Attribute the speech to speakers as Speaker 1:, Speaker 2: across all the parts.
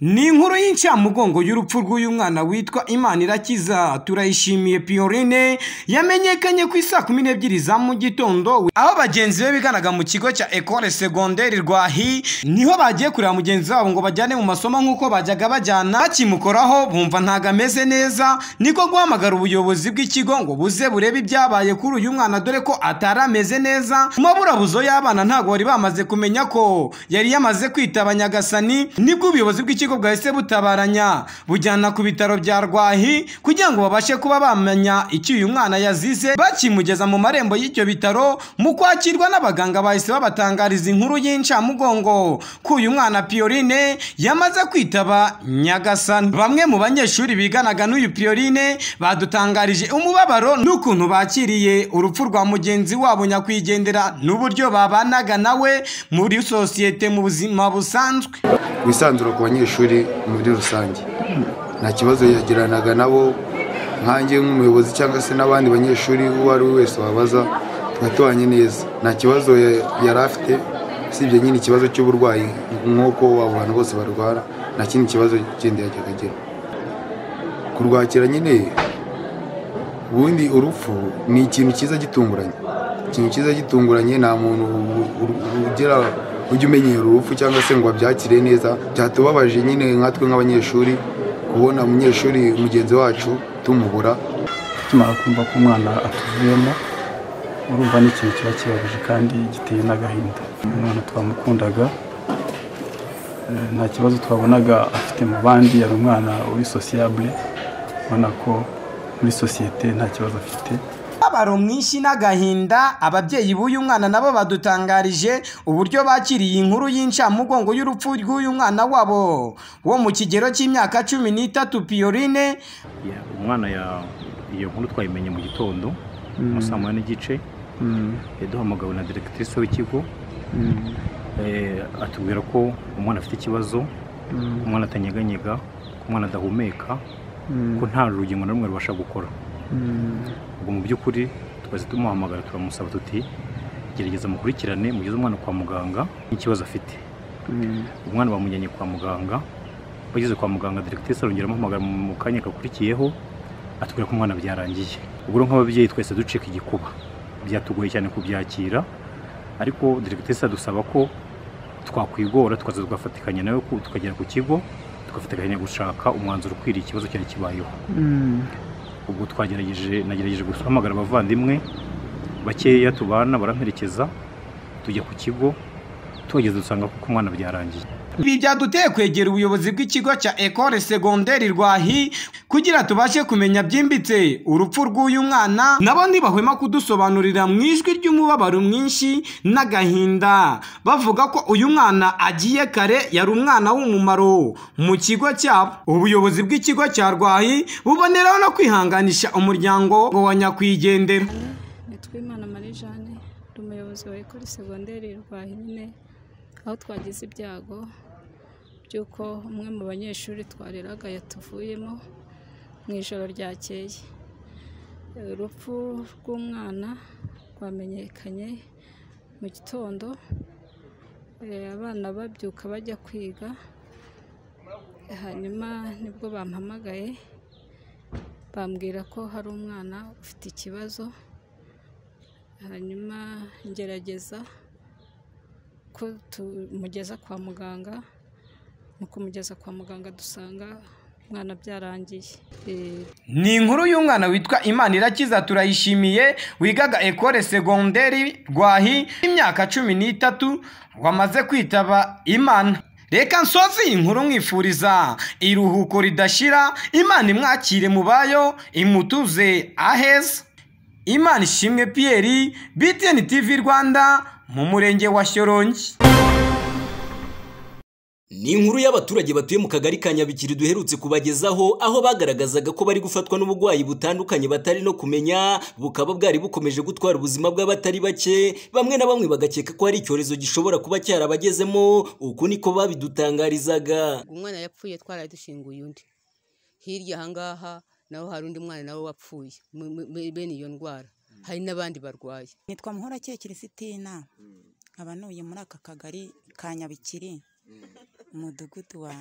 Speaker 1: Ni inkuru y'incamugongo y'urupfu rw'uyu mwana witwa Imanirakiza turayishimiye Pioline yamenyekanye ku isaa kumi n'ebyiri za mu gitondo aho bagenzi be biganaga mu kigo cya Ecole Secondaire Rwahi niho bagiye kureba mugenzi wabo ngo bajyane mu masomo nk'uko bajyaga bajyana bakimukoraho bumva ntago ameze neza niko guhamagara ubuyobozi bw'ikigo ngo buze burebe ibyabaye kuri uyu mwana dore ko atari ameze neza mu maburabuzo y'abana ntago bari bamaze kumenya ko yari yamaze kwitaba Nyagasani nibwo ubuyobozi bw'ikigo bwahise butabaranya bujyana ku bitaro bya Rwahi kugira ngo babashe kuba bamenya icyo uyu mwana yazize bakimugeza mu marembo y'ibyo bitaro mu kwakirwa n'abaganga bahise babatangariza inkuru y'incamugongo ko uyu mwana Pioline yamaze kwitaba Nyagasani bamwe mu banyeshuri biganaga n'uyu Pioline badutangarije umubabaro n'ukuntu bakiriye urupfu rwa mugenzi wabo nyakwigendera n'uburyo babanaga nawe muri sosiyete mu buzima busanzwe
Speaker 2: wisanzura ku banyeshuri muri rusange nta kibazo yagiranaga nabo nkange nk'umuyobozi cyangwa se n'abandi banyeshuri uwo ari we wese wabaza twatubanye neza nta kibazo yari afite usibye nyine ikibazo cy'uburwayi nk'uko abo bantu bose barwara nta kindi kibazo kindi yajyaga agira kurwakira nyine ubundi urupfu ni ikintu cyiza gitunguranye ikintu cyiza gitunguranye nta muntu ugira ujya umenyera urupfu cyangwa se ngo abyakire neza byatubabaje nyine nkatwe nk'abanyeshuri kubona umunyeshuri mugenzi wacu tumubura
Speaker 3: tumara kumva ko umwana atuvuyemo urumva ni ikintu kiba kibabaje kandi giteye n'agahinda umwana twamukundaga nta kibazo twabonaga afite mu bandi yari umwana uri sosiyabure ubona ko muri sosiyete nta kibazo afite
Speaker 1: umubabaro mwinshi n'agahinda ababyeyi b'uyu mwana nabo badutangarije uburyo bakiriye inkuru y'incamugongo y'urupfu rw'uyu mwana wabo wo mu kigero cy'imyaka cumi n'itatu piyorine
Speaker 4: umwana iyo nkuru twayimenye mu gitondo mu saa moya n'igice yaduhamagawe na deregitirise w'ikigo atubwira ko umwana afite ikibazo umwana atanyeganyega ko umwana adahumeka ko nta rugingo na rumwe rubasha gukora ubwo mu by'ukuri twese tumuhamagara turamusaba tuti gerageza mukurikirane mugeze umwana kwa muganga n'ikibazo afite umwana bamujyanye kwa muganga bageze kwa muganga deregiteri arongera amuhamagara mu kanya gakurikiyeho atubwira ko umwana byarangiye ubwo nk'ababyeyi twese ducika igikuba byatugoye cyane kubyakira ariko deregiteri adusaba ko twakwigora tukaza tugafatikanya nawe tukagera ku kigo tugafatikanya gushaka umwanzuro ukwiriye ikibazo cyari kibayeho ubwo twagerageje nagerageje guhamagara abavandimwe bakeya tubana baramperekeza tujya ku kigo tuhageze dusanga kuko umwana byarangiye
Speaker 1: ibi byaduteye kwegera ubuyobozi bw'ikigo cya ecole segonderi rwahi kugira tubashe kumenya byimbitse urupfu rw'uyu mwana nabo ntibahwema kudusobanurira mu ijwi ry'umubabaro mwinshi n'agahinda bavuga ko uyu mwana agiye kare yari umwana w'umumaro mu kigo cyabo ubuyobozi bw'ikigo cya rwahi buboneraho no kwihanganisha umuryango wa nyakwigendera
Speaker 5: nitwa imana marie jeanne ni umuyobozi wa ecole segonderi rwahi nyine aho twagize ibyago by'uko umwe mu banyeshuri twareraga yatuvuyemo mu ijoro ryakeye urupfu rw'umwana rwamenyekanye mu gitondo abana babyuka bajya kwiga hanyuma nibwo bampamagaye bambwira ko hari umwana ufite ikibazo hanyuma ngerageza ko tumugeza kwa muganga mu kumugeza kwa muganga dusanga umwana byarangiye
Speaker 1: ni inkuru y'umwana witwa imana irakiza turayishimiye wigaga ekore segonderi rwahi imyaka cumi n'itatu wamaze kwitaba imana reka nsoze iyi nkuru mwifuriza iruhuko ridashira imana imwakire mu bayo imutuze aheza imana ishimwe piyeri bitiyeni tivi rwanda mu murenge wa shyorongi
Speaker 6: ni inkuru y'abaturage batuye mu kagari ka nyabikiri duherutse kubagezaho aho bagaragazaga ko bari gufatwa n'uburwayi butandukanye batari no kumenya bukaba bwari bukomeje gutwara ubuzima bw'abatari bake bamwe na bamwe bagakeka ko hari icyorezo gishobora kuba cyarabagezemo uku niko babidutangarizaga
Speaker 7: umwana yapfuye twari dushinguye undi hirya ahangaha naho hari undi mwana nawe wapfuye bene iyo ndwara hari n'abandi barwaye
Speaker 8: nitwa muhorakeye kirisitina nkaba ntuye muri aka kagari ka nyabikiri umudugudu wa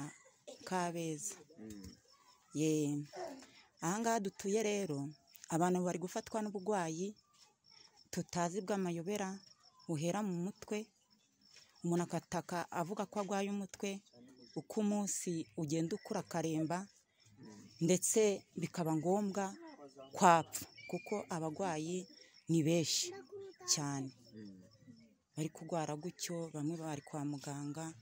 Speaker 8: kabeza ye ahangaha dutuye rero abantu bari gufatwa n'uburwayi tutazi bw'amayobera buhera mu mutwe umuntu akataka avuga ko arwaye umutwe uko umunsi ugenda ukura akaremba ndetse bikaba ngombwa kwapfa kuko abarwayi ni benshi cyane bari kurwara gutyo bamwe bari kwa muganga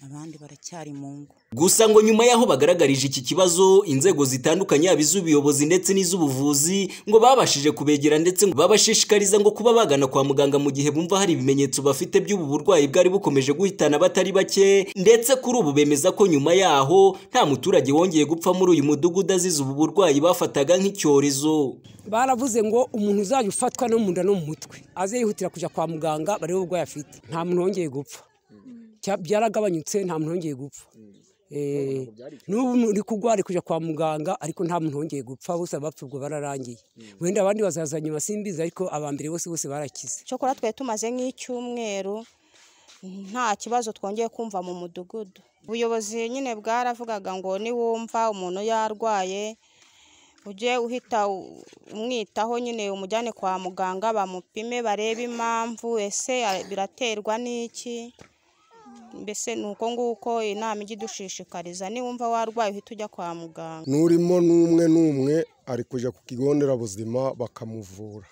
Speaker 8: abandi baracyari mu ngo
Speaker 6: Gusa ngo nyuma y'aho bagaragarije iki kibazo inzego zitandukanye yaba iz'ubuyobozi ndetse n'iz'ubuvuzi ngo babashije kubegera ndetse ngo babashishikariza ngo kuba bagana kwa muganga mu gihe bumva hari ibimenyetso bafite by'ubu burwayi bwari bukomeje guhitana abatari bake ndetse kuri ubu bemeza ko nyuma yaho nta muturage wongeye gupfa muri uyu mudugudu azize ubu burwayi bafataga nk'icyorezo
Speaker 9: baravuze ngo umuntu uzajya ufatwa no mu nda no mu mutwe aze yihutira kujya kwa muganga barebe uburwayi afite nta muntu wongeye gupfa Cya- byaragabanyutse nta muntu wongeye gupfa Eh, n'ubu uri kurwara uri kujya kwa muganga ariko nta muntu wongeye gupfa bose abapfa ubwo bararangiye wenda abandi bazaza nyuma simbizi ariko aba mbere bose bose barakize
Speaker 8: cyokora twari tumaze nk'icyumweru nta kibazo twongeye kumva mu mudugudu ubuyobozi nyine bwaravugaga ngo niwumva umuntu yarwaye ujye uhita u- umwitaho nyine umujyane kwa muganga bamupime barebe impamvu ese a- biraterwa n'iki mbese ni uko nguko inama ijya idushishikariza niwumva warwaye uhita ujya kwa muganga
Speaker 10: n'urimo n'umwe n'umwe ari kujya ku kigo nderabuzima bakamuvura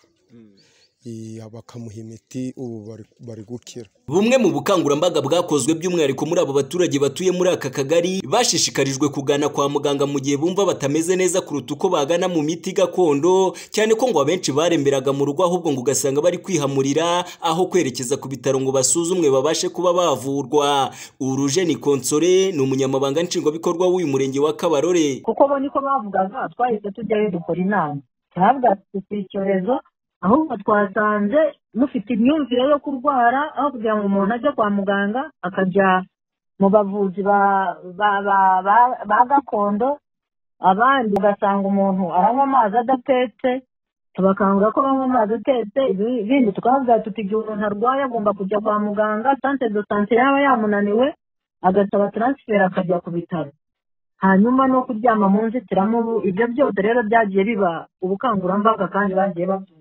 Speaker 10: Iya, bakamuha imiti ubu bari- bari gukira
Speaker 6: Bumwe mu bukangurambaga bwakozwe by'umwihariko muri abo baturage batuye muri aka kagari bashishikarijwe kugana kwa muganga mu gihe bumva batameze neza kuruta uko bagana mu miti gakondo cyane ko ngo abenshi baremberaga mu rugo ahubwo ngo ugasanga bari kwihamurira aho kwerekeza ku bitaro ngo basuzumwe babashe kuba bavurwa uruje ni konsore ni umunyamabanga nshingwabikorwa w'uyu murenge wa kabarore
Speaker 11: kuko bo niko bavugaga twahise tujyayo dukora inama cyabwa si icyorezo ahubwo twasanze mufite imyumvire yo kurwara aho kugira ngo umuntu ajye kwa muganga akajya mu bavuzi ba- ba- ba- ba- ba gakondo abandi ugasanga umuntu aranywa amazi adatetse tubakangura ko banywa amazi atetse ibi- ibindi tukavuga tuti igihe umuntu arwaye agomba kujya kwa muganga sante do sante yaba yamunaniwe agasaba taransiferi akajya ku bitaro hanyuma no kuryama mu nzitiramubu ibyo byose rero byagiye biba ubukangurambaga kandi bagiye babyumva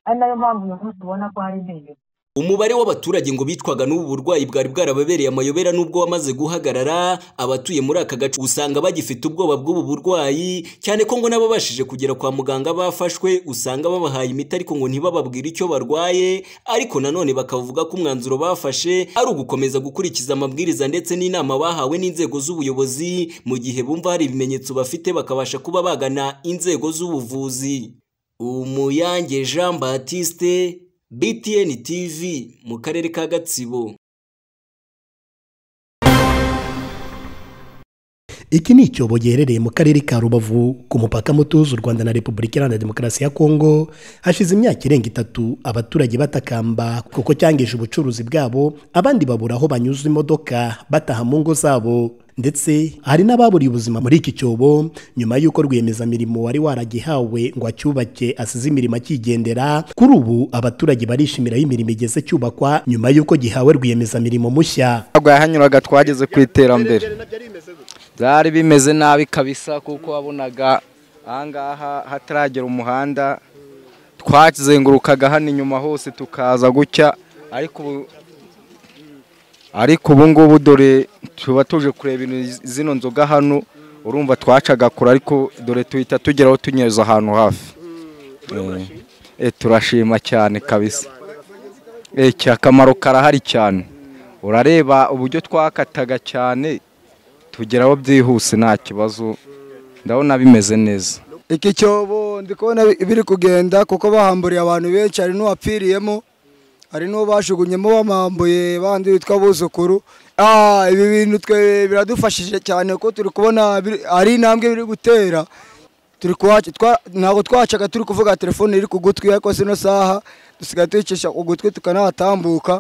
Speaker 11: ari nayo mpamvu uyu munsi ubona ko hari impinduka
Speaker 6: Umubare w'abaturage ngo bitwaga n'ubu burwayi bwari bwarababereye amayobera n'ubwo wamaze guhagarara, abatuye muri aka gace usanga bagifite ubwoba bw'ubu burwayi, cyane ko ngo n'ababashije kugera kwa muganga bafashwe usanga babahaye imiti ariko ngo ntibababwire icyo barwaye, ariko nanone bakavuga ko umwanzuro bafashe ari ugukomeza gukurikiza amabwiriza ndetse n'inama bahawe n'inzego z'ubuyobozi, mu gihe bumva hari ibimenyetso bafite bakabasha kuba bagana inzego z'ubuvuzi. Umuyange Jean Baptiste, BTN TV, mu karere ka Gatsibo.
Speaker 12: iki ni icyobo giherereye mu karere ka rubavu ku mupaka mutuzo u rwanda na repubulika iharanira demokarasi ya kongo hashize imyaka irenga itatu abaturage batakamba kuko cyangije ubucuruzi bwabo abandi babura aho banyuza imodoka bataha mu ngo zabo ndetse hari n'ababuriye ubuzima muri iki cyobo nyuma y'uko rwiyemezamirimo wari waragihawe ngo acyubake asize imirimo akigendera kuri ubu abaturage barishimira aho imirimo igeze cyubakwa nyuma y'uko gihawe rwiyemezamirimo mushya
Speaker 13: ntabwo yahanyuraga twageze ku iterambere byari bimeze nabi kabisa kuko wabonaga ahangaha hataragera umuhanda twazengurukaga hano inyuma hose tukaza gutya ariko ubu ariko ubu ngubu dore tuba tuje kureba ino- zino nzoga hano urumva twacaga kure ariko dore tuhita tugeraho tunyereza ahantu hafi Eh, eh, turashima cyane kabisa Eh, cya- akamaro karahari cyane urareba uburyo twakataga cyane tugeraho byihuse nta kibazo ndabona bimeze neza
Speaker 14: iki cyobo ndi kubona bi- biri kugenda kuko bahamburiye abantu benshi hari n'uwapfiriyemo hari n'uwo bajugunyemo bamambuye bandi bitwa abuzukuru Ah, ibi bintu twe biradufashije cyane kuko turi kubona biri- ari intambwe biri gutera turi kuhaca- twa- ntabwo twacaga turi kuvuga telefone iri ku gutwi ariko zino saha dusigaye tuyicisha ku gutwi tukanahatambuka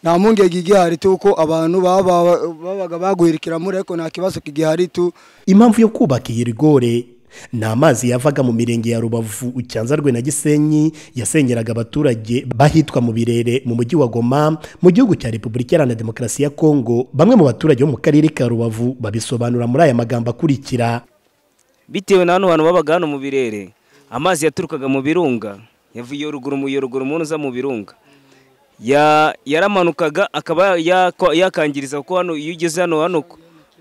Speaker 14: nta mpungenge igihari tuko abantu baba- babaga baguhirikira muri ariko nta kibazo kigihari tu
Speaker 12: impamvu yo kubaka iyi rigore ni amazi yavaga mu mirenge ya rubavu cyanzarwe na gisenyi yasengeraga abaturage bahitwa mu birere mu mujyi wa goma mu gihugu cya repubulika iharanira demokarasi ya kongo bamwe mu baturage bo mu karere ka rubavu babisobanura muri aya magambo akurikira
Speaker 15: bitewe na hano hantu babaga hano mu birere amazi yaturukaga mu birunga yavuye ruguru mu yoruguru mu ntuza mu birunga Ya- yaramanukaga akaba yakwa- yakangiriza kuko hano iyo ugeze hano hano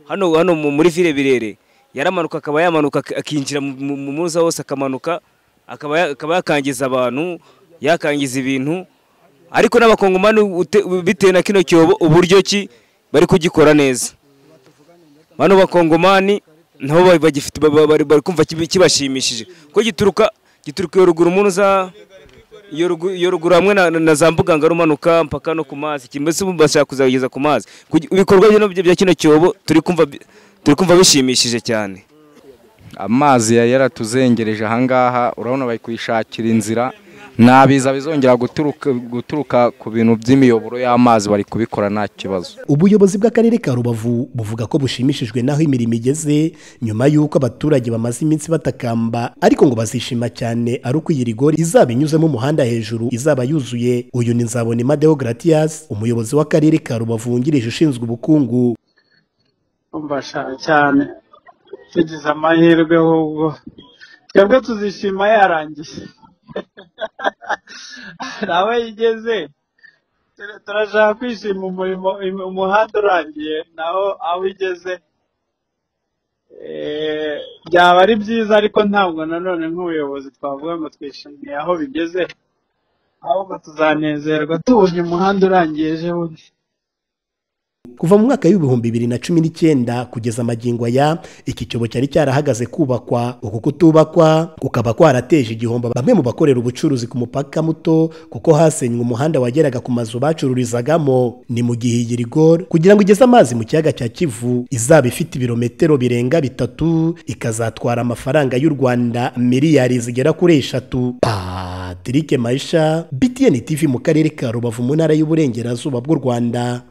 Speaker 15: hano hano mu- muri vile birere yaramanuka akaba yamanuka ak- akinjira mu- mu mu muza hose akamanuka akaba ya- akaba yakangiza abantu yakangiza ibintu ariko n'abakongomani ute- bitewe na kino cyobo uburyo ki bari kugikora neza bano bakongomani nabo ba- bagifite ba- ba- bari bari kumva kibi- kibashimishije ko gituruka gituruka iyo ruguru umuntu uza iyo rugu- iyo ruguru hamwe na, na za mbugangari umanuka mpaka no ku mazi kimese bashaka kuzageza ku mazi Kugi- ibikorwa bino bya bya kino cyobo turi kumva bi- turi kumva bishimishije cyane
Speaker 13: amazi yari yaratuzengereje ahangaha urabona bari kuyishakira inzira nabiza bizongera guturuka guturuka ku bintu by'imiyoboro y'amazi bari kubikora nta kibazo
Speaker 12: ubuyobozi bw'akarere ka rubavu buvuga ko bushimishijwe n'aho imirimo igeze nyuma y'uko abaturage bamaze iminsi batakamba ariko ngo bazishima cyane ari uko iyi rigori izaba inyuzemo umuhanda hejuru izaba yuzuye uyu ni nzabonema deogratias umuyobozi w'akarere ka rubavu wungirije ushinzwe ubukungu
Speaker 16: bashaka cyane tugize amahirwe ahubwo twebwe tuzishima yarangiye nawe yigeze turashaka kwishima umurimo umuhanda urangiye naho aho ugeze Eh, byaba ari byiza ariko ntabwo nanone nk'ubuyobozi twavuga ngo twishimiye aho bigeze ahubwo tuzanezerwa tubonye umuhanda urangiye ejo bundi
Speaker 12: kuva mu mwaka w'ibihumbi bibiri na cumi n'icyenda kugeza amagingo aya iki cyobo cyari cyarahagaze kubakwa uku kutubakwa kukaba kwarateje igihombo bamwe mu bakorera ubucuruzi ku mupaka muto kuko hasenywe umuhanda wageraga ku mazu bacururizagamo ni mu gihe iyi rigore kugira ngo igeze amazi mu kiyaga cya kivu izaba ifite ibirometero birenga bitatu ikazatwara amafaranga y'u rwanda miliyari zigera kuri eshatu patrick maisha btn tv mu karere ka rubavu mu ntara y'uburengerazuba bw'u rwanda